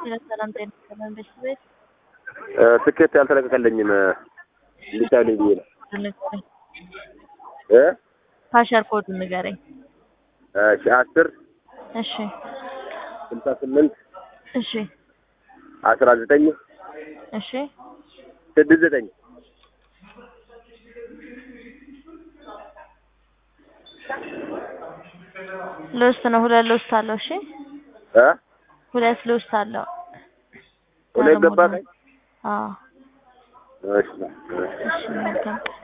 ሰላም ጤና ይስጥልን ቤተሰቤት ትኬት ያልተለቀቀልኝም እንዲታዩልኝ ብዬ ነው ንገረኝ። እ ፓሸር ኮድ ንገረኝ። እሺ አስር እሺ ስልሳ ስምንት እሺ አስራ ዘጠኝ እሺ ስድስት ዘጠኝ ልውስጥ ነው። ሁለት ልውስጥ አለው። እሺ እ ሁለት ልውስጥ አለው። ሁለት ገባ ቀኝ አዎ እሺ እሺ እሺ መልካም